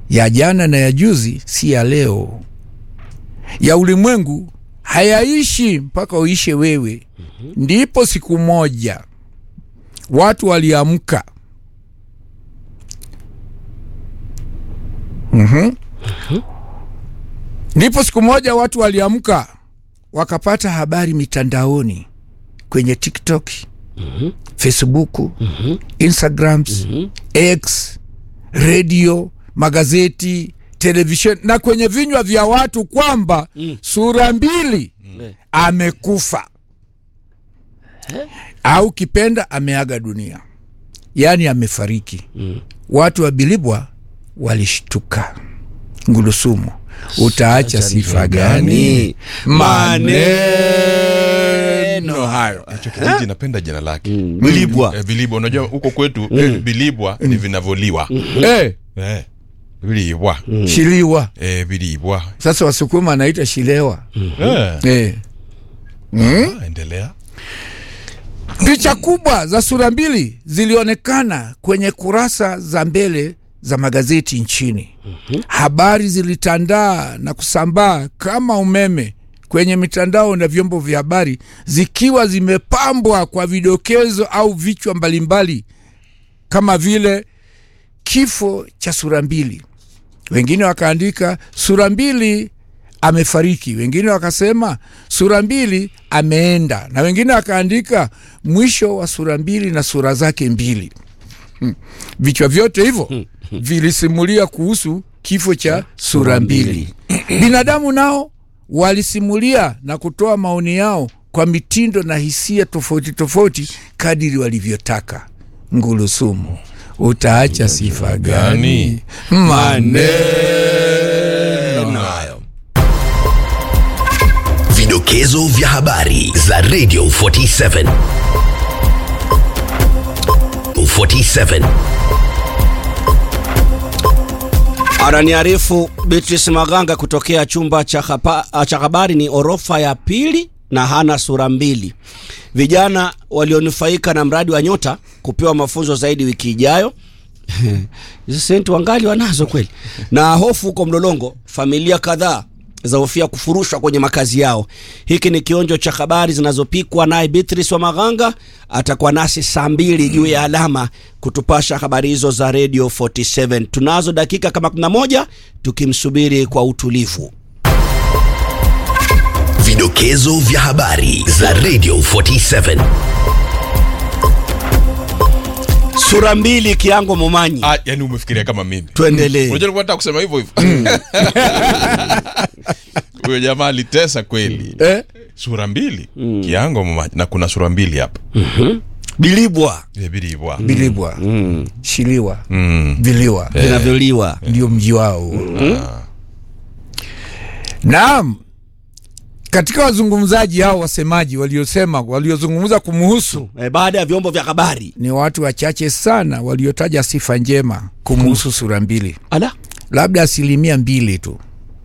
ya jana na ya juzi si ya leo ya ulimwengu hayaishi mpaka uishe wewe ndipo siku moja watu waliamka Mhm. ndipo siku moja watu waliamka wakapata habari mitandaoni kwenye tiktok facebook instagrams x redio magazeti televisheni na kwenye vinywa vya watu kwamba sura mbili amekufa au kipenda ameaga dunia yaani amefariki watu wa bilibwa walishtuka ngulusumu utaacha sifa gani maneno hayo hicho kijiji napenda jina lake Bilibwa. Eh, bilibwa unajua huko kwetu eh, bilibwa ni vinavyoliwa Eh, Eh, bilibwa shiliwa Eh, bilibwa sasa wasukuma anaita shilewa Eh, eh. ah, endelea picha kubwa za sura mbili zilionekana kwenye kurasa za mbele za magazeti nchini habari zilitandaa na kusambaa kama umeme kwenye mitandao na vyombo vya habari zikiwa zimepambwa kwa vidokezo au vichwa mbalimbali kama vile kifo cha sura mbili wengine wakaandika sura mbili amefariki wengine wakasema sura mbili ameenda na wengine wakaandika mwisho wa sura mbili na sura zake mbili Hmm. vichwa vyote hivyo vilisimulia kuhusu kifo cha sura mbili binadamu nao walisimulia na kutoa maoni yao kwa mitindo na hisia tofauti tofauti kadiri walivyotaka ngulusumu utaacha sifa gani maneno hayo Vidokezo vya habari za Radio 47. 47. Ananiarifu Beatrice Maganga kutokea chumba cha hapa- cha habari ni orofa ya pili na hana sura mbili. Vijana walionufaika na mradi wa Nyota kupewa mafunzo zaidi wiki ijayo. Hizi senti wangali wanazo kweli. Na hofu huko Mlolongo, familia kadhaa zahofia kufurushwa kwenye makazi yao. Hiki ni kionjo cha habari zinazopikwa naye Beatrice wa Maganga. Atakuwa nasi saa mbili juu ya alama kutupasha habari hizo za Radio 47. Tunazo dakika kama 11 tukimsubiri kwa utulivu. Vidokezo vya habari za Radio 47. Sura mbili Kiango Momanyi. ah, yani umefikiria kama mimi Tuendelee. unajua nilikuwa nataka kusema hivyo hivyo huyo jamaa alitesa kweli eh? sura mbili kiango mamaji na kuna sura mbili hapa Bilibwa Eh, bilibwa bilibwa shiliwa Mm. viliwa vinavyoliwa. ndio mji wao huo. naam katika wazungumzaji hao wasemaji waliosema waliozungumza kumuhusu Eh, baada ya vyombo vya habari. ni watu wachache sana waliotaja sifa njema kumuhusu sura mbili Ala. labda asilimia mbili tu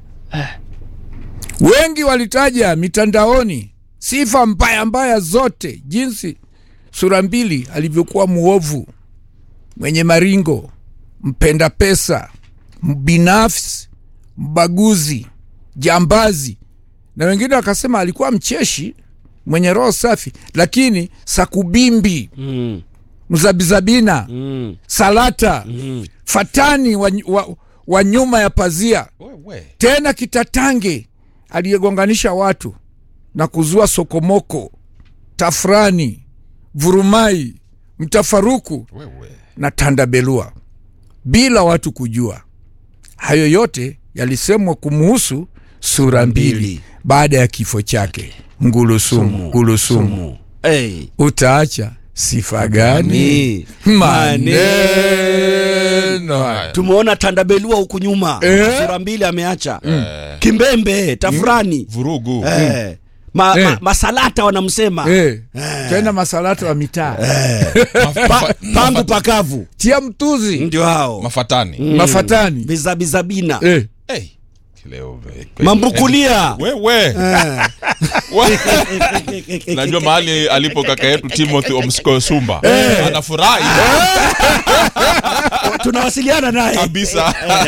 wengi walitaja mitandaoni sifa mbaya mbaya zote jinsi sura mbili alivyokuwa muovu mwenye maringo mpenda pesa mbinafsi mbaguzi jambazi na wengine wakasema alikuwa mcheshi mwenye roho safi lakini sakubimbi Mm. mzabizabina Mm. salata fatani wa, wa, wa nyuma ya pazia Wewe. tena kitatange aliyegonganisha watu na kuzua sokomoko tafrani vurumai mtafaruku Wewe. na tandabelua bila watu kujua hayo yote yalisemwa kumuhusu sura mbili Mbili. baada ya kifo chake ngulusumu ngulusumu Hey. utaacha sifa gani Ni. maneno haya. Tumeona tandabelua huku nyuma Eh. sura mbili ameacha kimbembe tafurani vurugu eh. Ma, Eh. ma, masalata wanamsema Eh, tena masalata wa mitaa Maf- pa, mafa- pangu mafa- pakavu tia mtuzi ndio hao mafatani mafatani bizabizabina eh. hey. Leo, eh, mambukulia wewe Eh. We- najua mahali alipo kaka yetu timothy omsko sumba anafurahi tunawasiliana naye kabisa